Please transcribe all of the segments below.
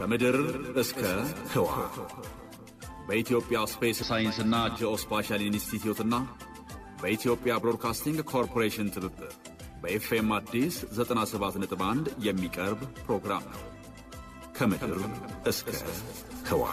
ከምድር እስከ ህዋ በኢትዮጵያ ስፔስ ሳይንስና ጂኦስፓሻል ኢንስቲትዩትና በኢትዮጵያ ብሮድካስቲንግ ኮርፖሬሽን ትብብር በኤፍኤም አዲስ 97.1 የሚቀርብ ፕሮግራም ነው። ከምድር እስከ ህዋ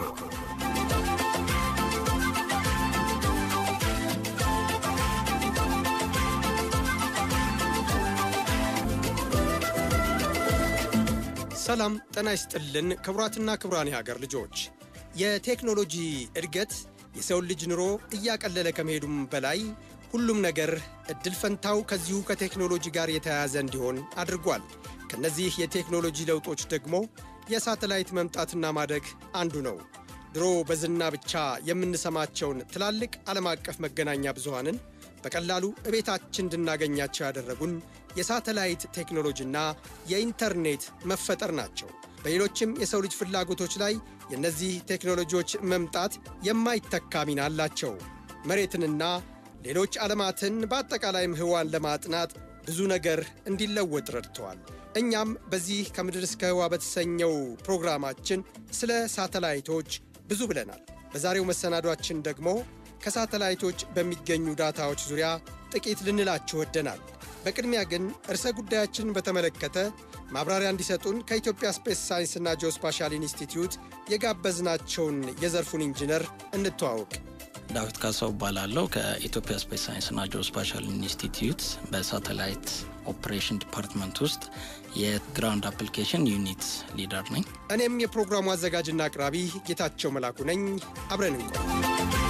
ሰላም ጤና ይስጥልን ክቡራትና ክቡራን የሀገር ልጆች የቴክኖሎጂ እድገት የሰውን ልጅ ኑሮ እያቀለለ ከመሄዱም በላይ ሁሉም ነገር እድል ፈንታው ከዚሁ ከቴክኖሎጂ ጋር የተያያዘ እንዲሆን አድርጓል። ከነዚህ የቴክኖሎጂ ለውጦች ደግሞ የሳተላይት መምጣትና ማደግ አንዱ ነው። ድሮ በዝና ብቻ የምንሰማቸውን ትላልቅ ዓለም አቀፍ መገናኛ ብዙሃንን በቀላሉ እቤታችን እንድናገኛቸው ያደረጉን የሳተላይት ቴክኖሎጂና የኢንተርኔት መፈጠር ናቸው። በሌሎችም የሰው ልጅ ፍላጎቶች ላይ የእነዚህ ቴክኖሎጂዎች መምጣት የማይተካ ሚና አላቸው። መሬትንና ሌሎች ዓለማትን በአጠቃላይም ህዋን ለማጥናት ብዙ ነገር እንዲለወጥ ረድተዋል። እኛም በዚህ ከምድር እስከ ህዋ በተሰኘው ፕሮግራማችን ስለ ሳተላይቶች ብዙ ብለናል። በዛሬው መሰናዷችን ደግሞ ከሳተላይቶች በሚገኙ ዳታዎች ዙሪያ ጥቂት ልንላችሁ ወደናል። በቅድሚያ ግን ርዕሰ ጉዳያችንን በተመለከተ ማብራሪያ እንዲሰጡን ከኢትዮጵያ ስፔስ ሳይንስና ጂኦስፓሻል ኢንስቲትዩት የጋበዝናቸውን የዘርፉን ኢንጂነር እንተዋውቅ። ዳዊት ካሳው እባላለሁ ከኢትዮጵያ ስፔስ ሳይንስና ጂኦስፓሻል ኢንስቲትዩት በሳተላይት ኦፕሬሽን ዲፓርትመንት ውስጥ የግራውንድ አፕሊኬሽን ዩኒት ሊደር ነኝ። እኔም የፕሮግራሙ አዘጋጅና አቅራቢ ጌታቸው መላኩ ነኝ። አብረን እንቆይ።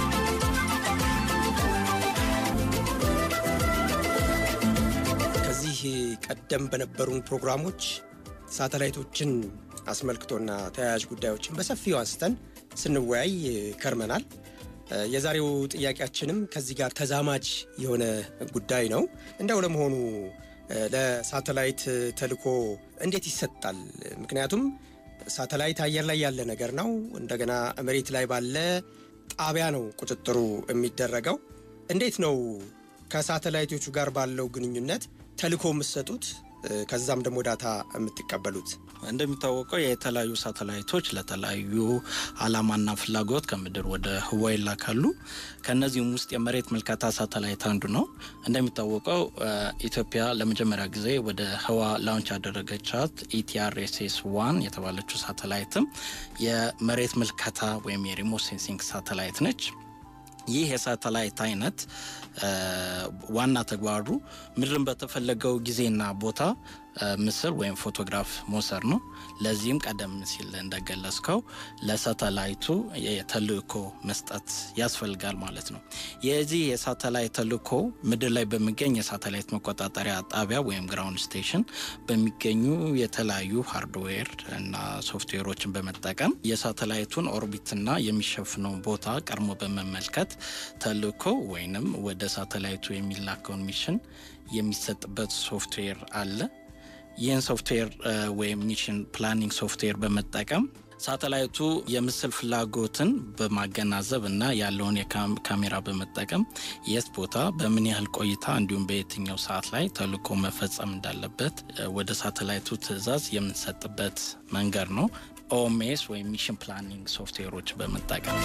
ከዚህ ቀደም በነበሩን ፕሮግራሞች ሳተላይቶችን አስመልክቶና ተያያዥ ጉዳዮችን በሰፊው አንስተን ስንወያይ ከርመናል። የዛሬው ጥያቄያችንም ከዚህ ጋር ተዛማጅ የሆነ ጉዳይ ነው። እንደው ለመሆኑ ለሳተላይት ተልኮ እንዴት ይሰጣል? ምክንያቱም ሳተላይት አየር ላይ ያለ ነገር ነው። እንደገና መሬት ላይ ባለ ጣቢያ ነው ቁጥጥሩ የሚደረገው። እንዴት ነው ከሳተላይቶቹ ጋር ባለው ግንኙነት ተልኮ የምትሰጡት? ከዛም ደግሞ ዳታ የምትቀበሉት? እንደሚታወቀው የተለያዩ ሳተላይቶች ለተለያዩ ዓላማና ፍላጎት ከምድር ወደ ህዋ ይላካሉ። ከእነዚህም ውስጥ የመሬት ምልከታ ሳተላይት አንዱ ነው። እንደሚታወቀው ኢትዮጵያ ለመጀመሪያ ጊዜ ወደ ህዋ ላውንች ያደረገቻት ኢቲአርኤስኤስ ዋን የተባለችው ሳተላይትም የመሬት ምልከታ ወይም የሪሞት ሴንሲንግ ሳተላይት ነች። ይህ የሳተላይት አይነት ዋና ተግባሩ ምድርን በተፈለገው ጊዜና ቦታ ምስል ወይም ፎቶግራፍ መውሰድ ነው። ለዚህም ቀደም ሲል እንደገለጽከው ለሳተላይቱ የተልእኮ መስጠት ያስፈልጋል ማለት ነው። የዚህ የሳተላይት ተልእኮ ምድር ላይ በሚገኝ የሳተላይት መቆጣጠሪያ ጣቢያ ወይም ግራውንድ ስቴሽን በሚገኙ የተለያዩ ሃርድዌር እና ሶፍትዌሮችን በመጠቀም የሳተላይቱን ኦርቢትና የሚሸፍነውን ቦታ ቀድሞ በመመልከት ተልእኮ ወይንም ወደ ሳተላይቱ የሚላከውን ሚሽን የሚሰጥበት ሶፍትዌር አለ። ይህን ሶፍትዌር ወይም ሚሽን ፕላኒንግ ሶፍትዌር በመጠቀም ሳተላይቱ የምስል ፍላጎትን በማገናዘብ እና ያለውን የካሜራ በመጠቀም የት ቦታ በምን ያህል ቆይታ እንዲሁም በየትኛው ሰዓት ላይ ተልእኮ መፈጸም እንዳለበት ወደ ሳተላይቱ ትዕዛዝ የምንሰጥበት መንገድ ነው። ኦኤምኤስ ወይም ሚሽን ፕላኒንግ ሶፍትዌሮች በመጠቀም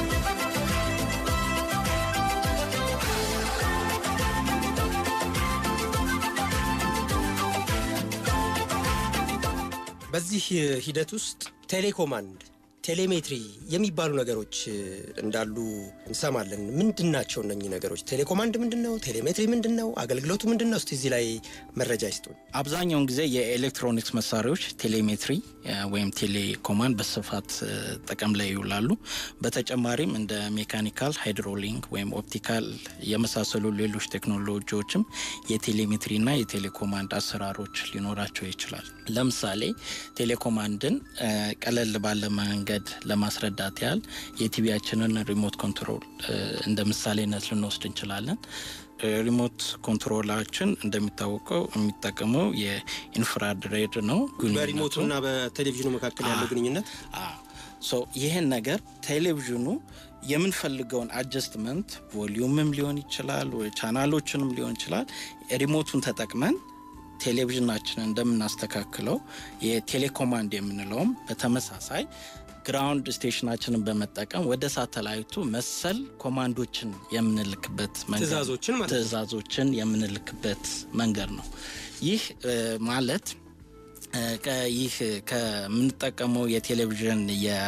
በዚህ ሂደት ውስጥ ቴሌኮማንድ፣ ቴሌሜትሪ የሚባሉ ነገሮች እንዳሉ እንሰማለን። ምንድን ናቸው እነኚህ ነገሮች? ቴሌኮማንድ ምንድን ነው? ቴሌሜትሪ ምንድን ነው? አገልግሎቱ ምንድን ነው? እስቲ እዚህ ላይ መረጃ ይስጡን። አብዛኛውን ጊዜ የኤሌክትሮኒክስ መሳሪያዎች ቴሌሜትሪ ወይም ቴሌኮማንድ በስፋት ጥቅም ላይ ይውላሉ። በተጨማሪም እንደ ሜካኒካል፣ ሃይድሮሊንክ ወይም ኦፕቲካል የመሳሰሉ ሌሎች ቴክኖሎጂዎችም የቴሌሜትሪና የቴሌኮማንድ አሰራሮች ሊኖራቸው ይችላል። ለምሳሌ ቴሌኮማንድን ቀለል ባለ መንገድ ለማስረዳት ያህል የቲቪያችንን ሪሞት ኮንትሮል እንደ ምሳሌነት ልንወስድ እንችላለን። ሪሞት ኮንትሮላችን እንደሚታወቀው የሚጠቀመው የኢንፍራሬድ ሬድ ነው። በሪሞቱና በቴሌቪዥኑ መካከል ያለው ግንኙነት ይህን ነገር ቴሌቪዥኑ የምንፈልገውን አጀስትመንት ቮሊዩምም ሊሆን ይችላል፣ ቻናሎችንም ሊሆን ይችላል ሪሞቱን ተጠቅመን ቴሌቪዥናችንን እንደምናስተካክለው የቴሌኮማንድ የምንለውም በተመሳሳይ ግራውንድ ስቴሽናችንን በመጠቀም ወደ ሳተላይቱ መሰል ኮማንዶችን የምንልክበት መንገድ ነው። ትዕዛዞችን ማለት ነው። ትዕዛዞችን የምንልክበት መንገድ ነው። ይህ እ፣ ማለት እ፣ ከ- ይህ ከምንጠቀመው የቴሌቪዥን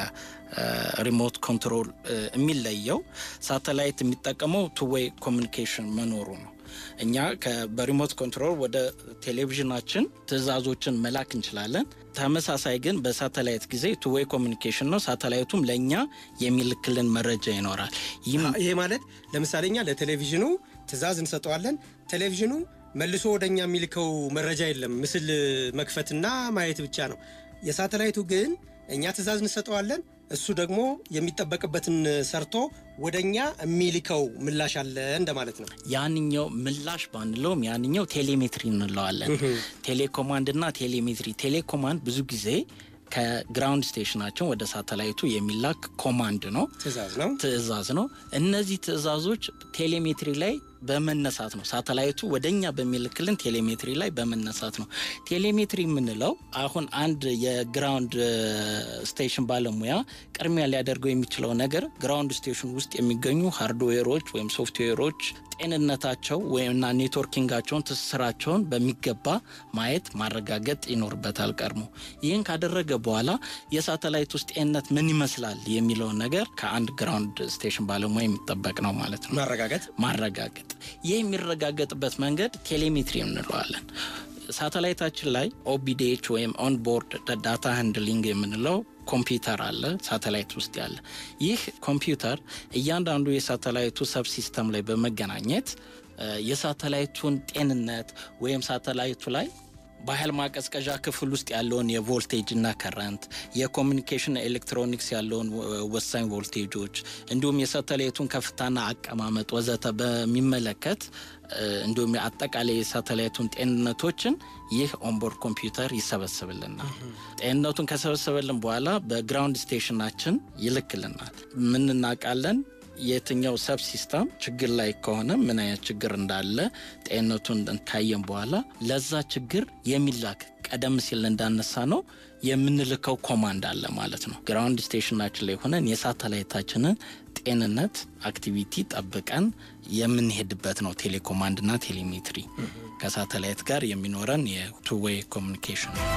የሪሞት ኮንትሮል እ፣ የሚለየው ሳተላይት የሚጠቀመው ቱዌይ ኮሚኒኬሽን መኖሩ ነው። እኛ ከ- በሪሞት ኮንትሮል ወደ ቴሌቪዥናችን ትዕዛዞችን መላክ እንችላለን። ተመሳሳይ ግን በሳተላይት ጊዜ ቱዌይ ኮሚኒኬሽን ነው። ሳተላይቱም ለእኛ የሚልክልን መረጃ ይኖራል። ይህም ይሄ ማለት ለምሳሌ እኛ ለቴሌቪዥኑ ትዕዛዝ እንሰጠዋለን። ቴሌቪዥኑ መልሶ ወደ እኛ የሚልከው መረጃ የለም፣ ምስል መክፈትና ማየት ብቻ ነው። የሳተላይቱ ግን እኛ ትዕዛዝ እንሰጠዋለን፣ እሱ ደግሞ የሚጠበቅበትን ሰርቶ ወደ እኛ የሚልከው ምላሽ አለ እንደማለት ነው። ያንኛው ምላሽ ባንለውም ያንኛው ቴሌሜትሪ እንለዋለን። ቴሌኮማንድ እና ቴሌሜትሪ። ቴሌኮማንድ ብዙ ጊዜ ከግራውንድ ስቴሽናችን ወደ ሳተላይቱ የሚላክ ኮማንድ ነው፣ ትዕዛዝ ነው። ትዕዛዝ ነው። እነዚህ ትዕዛዞች ቴሌሜትሪ ላይ በመነሳት ነው። ሳተላይቱ ወደ እኛ በሚልክልን ቴሌሜትሪ ላይ በመነሳት ነው። ቴሌሜትሪ የምንለው አሁን አንድ የግራውንድ እ፣ ስቴሽን ባለሙያ ቅድሚያ ሊያደርገው የሚችለው ነገር ግራውንድ ስቴሽን ውስጥ የሚገኙ ሃርድዌሮች ወይም ሶፍትዌሮች ጤንነታቸው ወይምና ኔትወርኪንጋቸውን ትስስራቸውን በሚገባ ማየት ማረጋገጥ ይኖርበታል ቀድሞ። ይህን ካደረገ በኋላ የሳተላይት ውስጥ ጤንነት ምን ይመስላል የሚለውን ነገር ከአንድ ግራውንድ ስቴሽን ባለሙያ የሚጠበቅ ነው ማለት ነው ማረጋገጥ ማረጋገጥ። ይህ የሚረጋገጥበት መንገድ ቴሌሜትሪ እንለዋለን። ሳተላይታችን ላይ ኦቢዲኤች ወይም ኦንቦርድ ዳታ ሃንድሊንግ የምንለው ኮምፒውተር አለ ሳተላይት ውስጥ ያለ። ይህ ኮምፒውተር እያንዳንዱ የሳተላይቱ ሰብ ሲስተም ላይ በመገናኘት እ፣ የሳተላይቱን ጤንነት ወይም ሳተላይቱ ላይ በኃይል ማቀዝቀዣ ክፍል ውስጥ ያለውን የቮልቴጅ እና ከረንት የኮሚኒኬሽን ኤሌክትሮኒክስ ያለውን ወ- ወሳኝ ቮልቴጆች እንዲሁም የሳተላይቱን ከፍታና አቀማመጥ ወዘተ በሚመለከት እ፣ እንዲሁም አጠቃላይ የሳተላይቱን ጤንነቶችን ይህ ኦንቦርድ ኮምፒውተር ይሰበስብልናል። ጤንነቱን ከሰበሰበልን በኋላ በግራውንድ ስቴሽናችን ይልክልናል። ምን እናውቃለን? የትኛው ሰብ ሲስተም ችግር ላይ ከሆነ ምን አይነት ችግር እንዳለ ጤንነቱን ካየን በኋላ ለዛ ችግር የሚላክ ቀደም ሲል እንዳነሳ ነው የምንልከው ኮማንድ አለ ማለት ነው። ግራውንድ ስቴሽናችን ላይ ሆነን የሳተላይታችንን ጤንነት አክቲቪቲ ጠብቀን የምንሄድበት ነው ቴሌኮማንድና ቴሌሜትሪ ከሳተላይት ጋር የሚኖረን የቱዌይ ኮሚኒኬሽን ነው።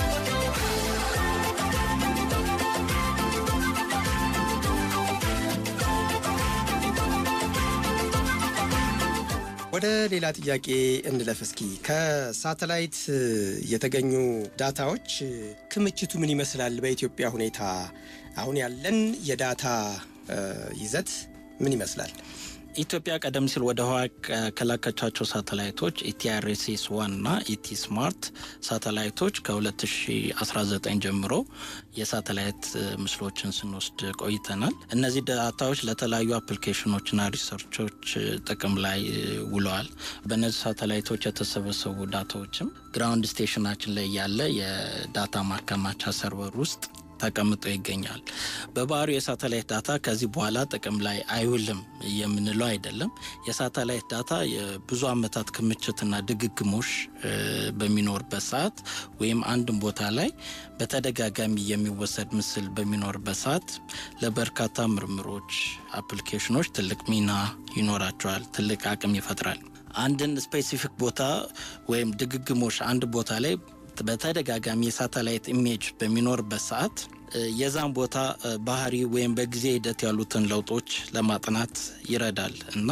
ወደ ሌላ ጥያቄ እንለፍ እስኪ። ከሳተላይት እ፣ የተገኙ ዳታዎች እ፣ ክምችቱ ምን ይመስላል? በኢትዮጵያ ሁኔታ አሁን ያለን የዳታ እ፣ ይዘት ምን ይመስላል? ኢትዮጵያ ቀደም ሲል ወደ ህዋ ከ- ከላከቻቸው ሳተላይቶች ኢቲአርኤስኤስ ዋን እና ኢቲ ስማርት ሳተላይቶች ከ2019 ጀምሮ የሳተላይት እ፣ ምስሎችን ስንወስድ ቆይተናል። እነዚህ ዳታዎች ለተለያዩ አፕሊኬሽኖችና ሪሰርቾች እ፣ ጥቅም ላይ እ፣ ውለዋል። በእነዚህ ሳተላይቶች የተሰበሰቡ ዳታዎችም ግራውንድ ስቴሽናችን ላይ ያለ የዳታ ማከማቻ ሰርቨር ውስጥ ተቀምጦ ይገኛል። በባህሪው የሳተላይት ዳታ ከዚህ በኋላ ጥቅም ላይ አይውልም የምንለው አይደለም። የሳተላይት ዳታ የብዙ ዓመታት ክምችትና ድግግሞሽ እ፣ በሚኖርበት ሰዓት ወይም አንድን ቦታ ላይ በተደጋጋሚ የሚወሰድ ምስል በሚኖርበት ሰዓት ለበርካታ ምርምሮች፣ አፕሊኬሽኖች ትልቅ ሚና ይኖራቸዋል፣ ትልቅ አቅም ይፈጥራል። አንድን ስፔሲፊክ ቦታ ወይም ድግግሞሽ አንድ ቦታ ላይ በተደጋጋሚ የሳተላይት ኢሜጅ በሚኖርበት ሰዓት እ፣ የዛን ቦታ እ፣ ባህሪ ወይም በጊዜ ሂደት ያሉትን ለውጦች ለማጥናት ይረዳል እና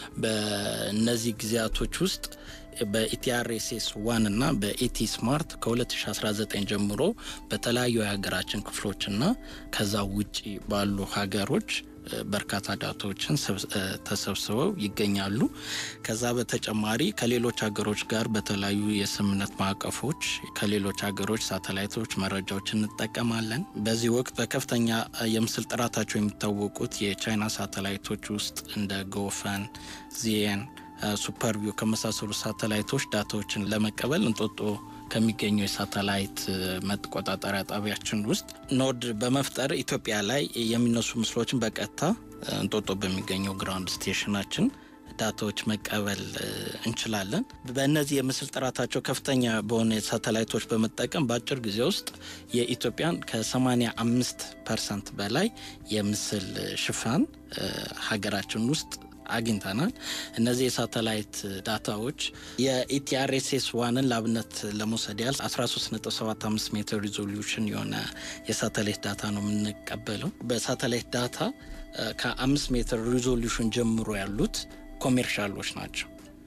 በእነዚህ ጊዜያቶች ውስጥ በኢቲአርኤስኤስ ዋን እና በኢቲ ስማርት ከ2019 ጀምሮ በተለያዩ የሀገራችን ክፍሎችና ከዛ ውጪ ባሉ ሀገሮች እ፣ በርካታ ዳታዎችን ሰብስ- እ፣ ተሰብስበው ይገኛሉ። ከዛ በተጨማሪ ከሌሎች ሀገሮች ጋር በተለያዩ የስምምነት ማዕቀፎች ከሌሎች ሀገሮች ሳተላይቶች መረጃዎች እንጠቀማለን። በዚህ ወቅት በከፍተኛ እ፣ የምስል ጥራታቸው የሚታወቁት የቻይና ሳተላይቶች ውስጥ እንደ ጎፈን፣ ዚየን፣ ሱፐርቪው ከመሳሰሉ ሳተላይቶች ዳታዎችን ለመቀበል እንጦጦ ከሚገኘው የሳተላይት እ፣ መቆጣጠሪያ ጣቢያችን ውስጥ ኖድ በመፍጠር ኢትዮጵያ ላይ የሚነሱ ምስሎችን በቀጥታ እ፣ እንጦጦ በሚገኘው ግራውንድ ስቴሽናችን ዳታዎች መቀበል እንችላለን። በእነዚህ የምስል ጥራታቸው ከፍተኛ በሆነ ሳተላይቶች በመጠቀም በአጭር ጊዜ ውስጥ የኢትዮጵያን ከ85 ፐርሰንት በላይ የምስል ሽፋን ሀገራችን ውስጥ አግኝተናል። እነዚህ የሳተላይት ዳታዎች የኢቲአርኤስኤስ ዋንን ለአብነት ለመውሰድ ያህል 13.75 ሜትር ሪዞሉሽን የሆነ የሳተላይት ዳታ ነው የምንቀበለው። በሳተላይት ዳታ ከአምስት ሜትር ሪዞሉሽን ጀምሮ ያሉት ኮሜርሻሎች ናቸው፣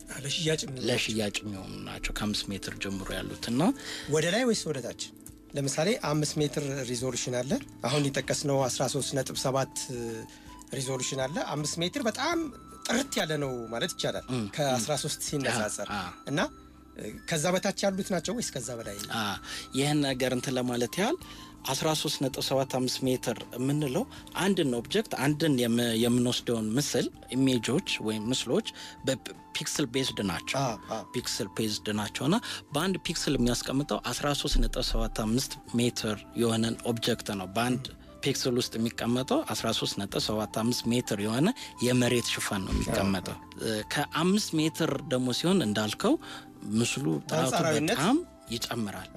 ለሽያጭ የሚሆኑ ናቸው። ከአምስት ሜትር ጀምሮ ያሉት እና ወደ ላይ ወይስ ወደ ታች? ለምሳሌ አምስት ሜትር ሪዞሉሽን አለ። አሁን የጠቀስነው 13.7 ሪዞሉሽን አለ። አምስት ሜትር በጣም ጥርት ያለ ነው ማለት ይቻላል ከ13 ሲነጻጸር እና ከዛ በታች ያሉት ናቸው ወይስ ከዛ በላይ? ይህን ነገር እንትን ለማለት ያህል 13.75 ሜትር የምንለው አንድን ኦብጀክት አንድን የምንወስደውን ምስል ኢሜጆች ወይም ምስሎች በፒክስል ቤዝድ ናቸው ፒክስል ቤዝድ ናቸውና በአንድ ፒክስል የሚያስቀምጠው 13.75 ሜትር የሆነን ኦብጀክት ነው በአንድ ፒክስል ውስጥ የሚቀመጠው 13.75 ሜትር የሆነ የመሬት ሽፋን ነው የሚቀመጠው። ከአምስት ሜትር ደግሞ ሲሆን እንዳልከው ምስሉ ጥራቱ በጣም ይጨምራል።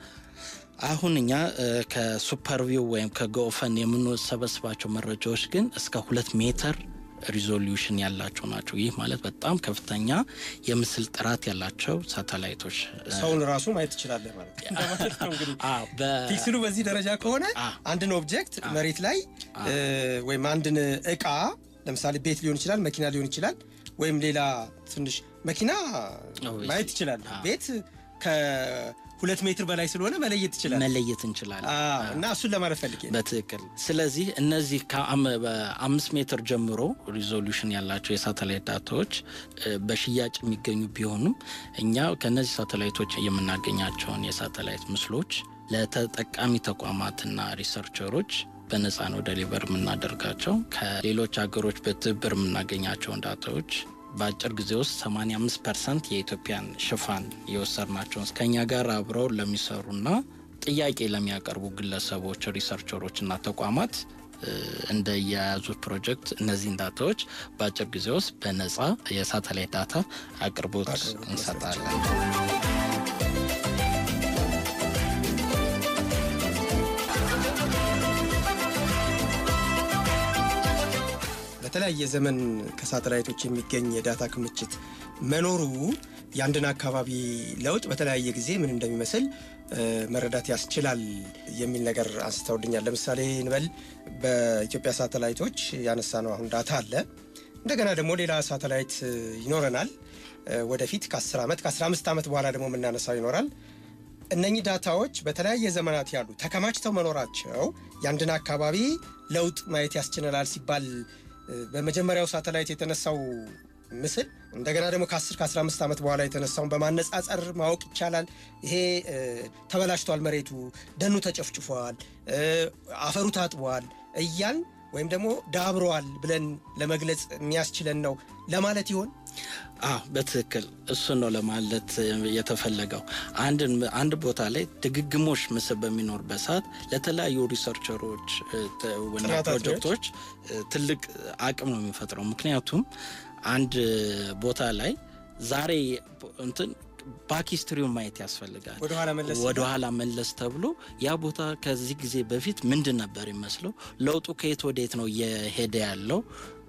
አሁን እኛ ከሱፐርቪው ወይም ከጎፈን የምንሰበስባቸው መረጃዎች ግን እስከ ሁለት ሜትር ሪዞሉሽን ያላቸው ናቸው። ይህ ማለት በጣም ከፍተኛ የምስል ጥራት ያላቸው ሳተላይቶች ሰውን ራሱ ማየት ትችላለህ ማለት ነው። ፒክስሉ በዚህ ደረጃ ከሆነ አንድን ኦብጀክት መሬት ላይ ወይም አንድን እቃ ለምሳሌ ቤት ሊሆን ይችላል፣ መኪና ሊሆን ይችላል፣ ወይም ሌላ ትንሽ መኪና ማየት ይችላል። ቤት ሁለት ሜትር በላይ ስለሆነ መለየት ትችላል መለየት እንችላለን እና እሱን ለማለት ፈልጌ በትክክል ስለዚህ እነዚህ ከአምስት ሜትር ጀምሮ ሪዞሉሽን ያላቸው የሳተላይት ዳታዎች በሽያጭ የሚገኙ ቢሆኑም እኛ ከእነዚህ ሳተላይቶች የምናገኛቸውን የሳተላይት ምስሎች ለተጠቃሚ ተቋማትና ሪሰርቸሮች በነፃ ነው ደሊቨር የምናደርጋቸው ከሌሎች ሀገሮች በትብብር የምናገኛቸውን ዳታዎች በአጭር ጊዜ ውስጥ 85 ፐርሰንት የኢትዮጵያን ሽፋን የወሰድናቸውን ከኛ ጋር አብረው ለሚሰሩና ጥያቄ ለሚያቀርቡ ግለሰቦች፣ ሪሰርቸሮች እና ተቋማት እንደ የያዙት ፕሮጀክት እነዚህን ዳታዎች በአጭር ጊዜ ውስጥ በነፃ የሳተላይት ዳታ አቅርቦት እንሰጣለን። በተለያየ ዘመን ከሳተላይቶች የሚገኝ የዳታ ክምችት መኖሩ የአንድን አካባቢ ለውጥ በተለያየ ጊዜ ምን እንደሚመስል መረዳት ያስችላል የሚል ነገር አንስተውልኛል። ለምሳሌ እንበል በኢትዮጵያ ሳተላይቶች ያነሳ ነው አሁን ዳታ አለ። እንደገና ደግሞ ሌላ ሳተላይት ይኖረናል ወደፊት ከ10 ዓመት ከ15 ዓመት በኋላ ደግሞ የምናነሳው ይኖራል። እነኚህ ዳታዎች በተለያየ ዘመናት ያሉ ተከማችተው መኖራቸው የአንድን አካባቢ ለውጥ ማየት ያስችለናል ሲባል በመጀመሪያው ሳተላይት የተነሳው ምስል እንደገና ደግሞ ከ10 ከ15 ዓመት በኋላ የተነሳውን በማነጻጸር ማወቅ ይቻላል። ይሄ ተበላሽቷል፣ መሬቱ ደኑ ተጨፍጭፏል፣ አፈሩ ታጥቧል እያል ወይም ደግሞ ዳብረዋል ብለን ለመግለጽ የሚያስችለን ነው ለማለት ይሆን? አዎ በትክክል እሱን ነው ለማለት የተፈለገው። አንድ ቦታ ላይ ድግግሞሽ ምስል በሚኖርበት ሰዓት ለተለያዩ ሪሰርቸሮች እና ፕሮጀክቶች ትልቅ አቅም ነው የሚፈጥረው። ምክንያቱም አንድ ቦታ ላይ ዛሬ እንትን ባክ ሂስትሪውን ማየት ያስፈልጋል። ወደኋላ መለስ ተብሎ ያ ቦታ ከዚህ ጊዜ በፊት ምንድን ነበር ይመስለው፣ ለውጡ ከየት ወደየት ነው እየሄደ ያለው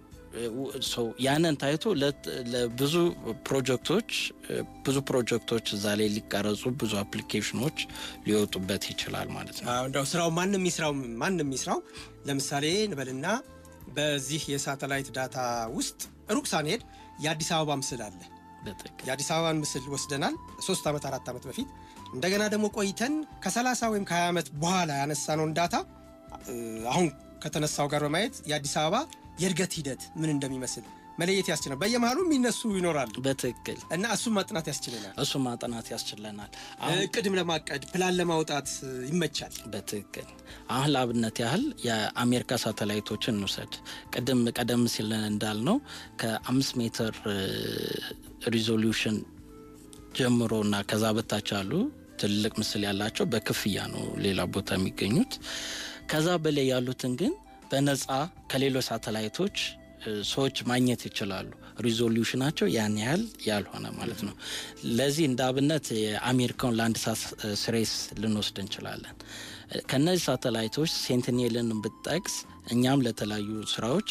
ያንን ታይቶ ለብዙ ፕሮጀክቶች ብዙ ፕሮጀክቶች እዛ ላይ ሊቀረጹ ብዙ አፕሊኬሽኖች ሊወጡበት ይችላል ማለት ነው። እንደው ስራው ማንም ይስራው ማንም ይስራው ለምሳሌ እንበልና በዚህ የሳተላይት ዳታ ውስጥ ሩቅ ሳንሄድ የአዲስ አበባ ምስል አለ። የአዲስ አበባን ምስል ወስደናል ሶስት ዓመት አራት ዓመት በፊት እንደገና ደግሞ ቆይተን ከ30 ወይም ከ20 ዓመት በኋላ ያነሳነውን ዳታ አሁን ከተነሳው ጋር በማየት የአዲስ አበባ የእድገት ሂደት ምን እንደሚመስል መለየት ያስችላል። በየመሃሉ የሚነሱ ይኖራሉ። በትክክል እና እሱን ማጥናት ያስችለናል። እሱ ማጥናት ያስችለናል። እቅድም ለማቀድ ፕላን ለማውጣት ይመቻል። በትክክል አሁን ለአብነት ያህል የአሜሪካ ሳተላይቶችን እንውሰድ። ቅድም ቀደም ሲል እንዳልነው ከአምስት ሜትር ሪዞሉሽን ጀምሮ እና ከዛ በታች ያሉ ትልቅ ምስል ያላቸው በክፍያ ነው ሌላ ቦታ የሚገኙት። ከዛ በላይ ያሉትን ግን በነፃ ከሌሎች ሳተላይቶች ሰዎች ማግኘት ይችላሉ። ሪዞሉሽናቸው ያን ያህል ያልሆነ ማለት ነው። ለዚህ እንደ አብነት የአሜሪካውን ላንድ ሳት ስሬስ ልንወስድ እንችላለን። ከነዚህ ሳተላይቶች ሴንቲኔልን ብጠቅስ እኛም ለተለያዩ ስራዎች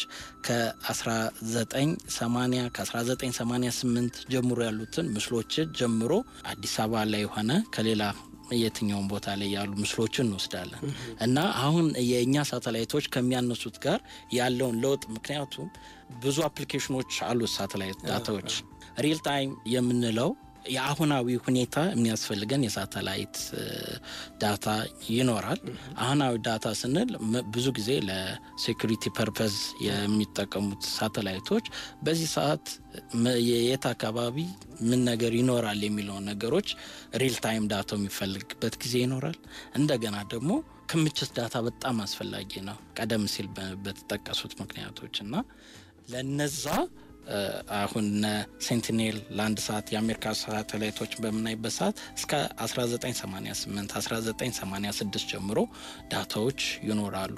ከ1980 ከ1988 ጀምሮ ያሉትን ምስሎችን ጀምሮ አዲስ አበባ ላይ የሆነ ከሌላ የትኛውን ቦታ ላይ ያሉ ምስሎችን እንወስዳለን እና አሁን የእኛ ሳተላይቶች ከሚያነሱት ጋር ያለውን ለውጥ ምክንያቱም ብዙ አፕሊኬሽኖች አሉት ሳተላይት ዳታዎች ሪል ታይም የምንለው የአሁናዊ ሁኔታ የሚያስፈልገን የሳተላይት ዳታ ይኖራል። አሁናዊ ዳታ ስንል ብዙ ጊዜ ለሴኩሪቲ ፐርፐዝ የሚጠቀሙት ሳተላይቶች በዚህ ሰዓት የት አካባቢ ምን ነገር ይኖራል የሚለውን ነገሮች ሪል ታይም ዳታው የሚፈልግበት ጊዜ ይኖራል። እንደገና ደግሞ ክምችት ዳታ በጣም አስፈላጊ ነው፣ ቀደም ሲል በተጠቀሱት ምክንያቶች እና ለነዛ አሁን ሴንቲኔል ለአንድ ሰዓት የአሜሪካ ሳተላይቶች በምናይበት ሰዓት እስከ 1988 1986 ጀምሮ ዳታዎች ይኖራሉ።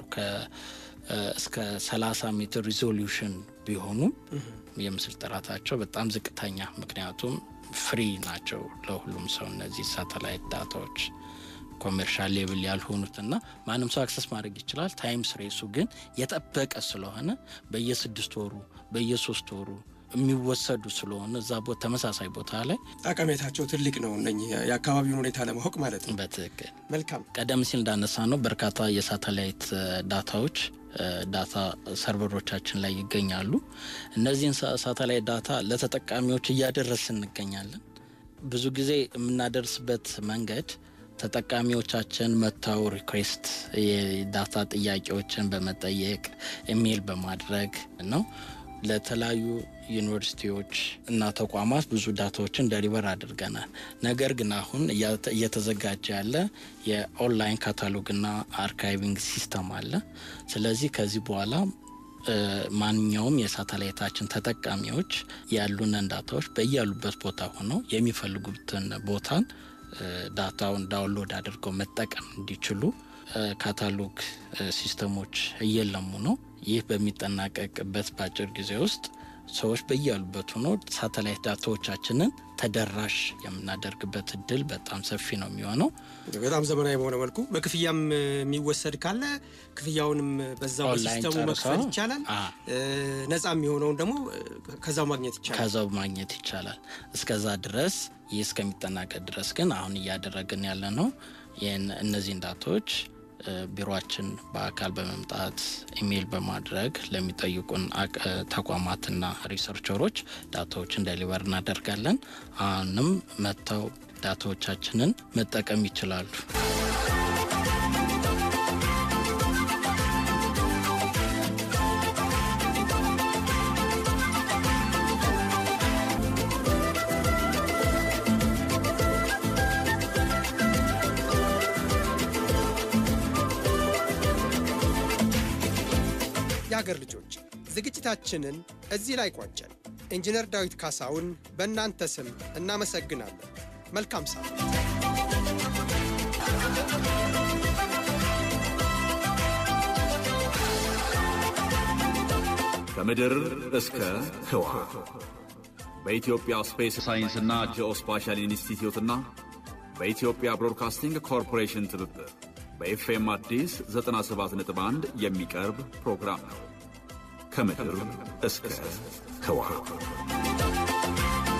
እስከ 30 ሜትር ሪዞሉሽን ቢሆኑም የምስል ጥራታቸው በጣም ዝቅተኛ፣ ምክንያቱም ፍሪ ናቸው ለሁሉም ሰው እነዚህ ሳተላይት ዳታዎች ኮሜርሻል ሌብል ያልሆኑትና ማንም ሰው አክሰስ ማድረግ ይችላል። ታይም ስሬሱ ግን የጠበቀ ስለሆነ በየስድስት ወሩ በየሶስት ወሩ የሚወሰዱ ስለሆነ እዛ ቦታ ተመሳሳይ ቦታ ላይ ጠቀሜታቸው ትልቅ ነው። እነኚህ የአካባቢውን ሁኔታ ለማወቅ ማለት ነው። በትክክል መልካም። ቀደም ሲል እንዳነሳ ነው በርካታ የሳተላይት ዳታዎች ዳታ ሰርቨሮቻችን ላይ ይገኛሉ። እነዚህን ሳተላይት ዳታ ለተጠቃሚዎች እያደረስ እንገኛለን። ብዙ ጊዜ የምናደርስበት መንገድ ተጠቃሚዎቻችን መጥተው ሪኩዌስት የዳታ ጥያቄዎችን በመጠየቅ ኢሜይል በማድረግ ነው። ለተለያዩ ዩኒቨርሲቲዎች እና ተቋማት ብዙ ዳታዎችን ደሊቨር አድርገናል። ነገር ግን አሁን እየተዘጋጀ ያለ የኦንላይን ካታሎግና አርካይቪንግ ሲስተም አለ። ስለዚህ ከዚህ በኋላ ማንኛውም የሳተላይታችን ተጠቃሚዎች ያሉንን ዳታዎች በያሉበት ቦታ ሆነው የሚፈልጉትን ቦታን ዳታውን ዳውንሎድ አድርገው መጠቀም እንዲችሉ ካታሎግ ሲስተሞች እየለሙ ነው። ይህ በሚጠናቀቅበት በአጭር ጊዜ ውስጥ ሰዎች በያሉበት ሆኖ ሳተላይት ዳታዎቻችንን ተደራሽ የምናደርግበት እድል በጣም ሰፊ ነው የሚሆነው። በጣም ዘመናዊ በሆነ መልኩ በክፍያም የሚወሰድ ካለ ክፍያውንም በዛው በሲስተሙ መክፈል ይቻላል። ነፃ የሚሆነውን ደግሞ ከዛው ማግኘት ይቻላል። ከዛው ማግኘት ይቻላል። እስከዛ ድረስ ይህ እስከሚጠናቀቅ ድረስ ግን አሁን እያደረግን ያለ ነው እነዚህን ዳታዎች ቢሮችን በአካል በመምጣት ኢሜይል በማድረግ ለሚጠይቁን ተቋማትና ሪሰርቸሮች ዳታዎችን ደሊቨር እናደርጋለን። አሁንም መጥተው ዳታዎቻችንን መጠቀም ይችላሉ። የአገር ልጆች ዝግጅታችንን እዚህ ላይ ቋጨን። ኢንጂነር ዳዊት ካሳውን በእናንተ ስም እናመሰግናለን። መልካም ሳምንት። ከምድር እስከ ህዋ በኢትዮጵያ ስፔስ ሳይንስና ጂኦስፓሻል ኢንስቲትዩትና በኢትዮጵያ ብሮድካስቲንግ ኮርፖሬሽን ትብብር በኤፍኤም አዲስ 97.1 የሚቀርብ ፕሮግራም ነው። ከምድር እስከ ህዋ